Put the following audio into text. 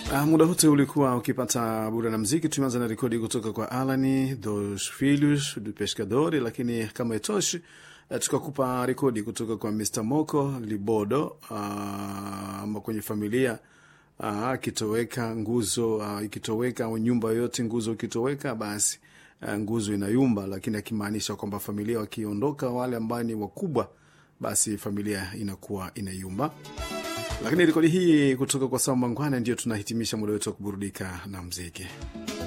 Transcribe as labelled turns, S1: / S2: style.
S1: Uh, muda wote ulikuwa ukipata bura na mziki. Tumeanza na rekodi kutoka kwa Alani dos Filhos do Pescador, lakini kama itoshi uh, tukakupa rekodi kutoka kwa Mr Moko Libodo uh, kwenye familia akitoweka uh, nguzo uh, ikitoweka au nyumba yoyote nguzo ikitoweka, basi uh, nguzo inayumba, lakini akimaanisha kwamba familia wakiondoka, wale ambao ni wakubwa, basi familia inakuwa inayumba lakini rekodi hii kutoka kwa Samba Ngwana ndio tunahitimisha muda wetu wa kuburudika na mziki.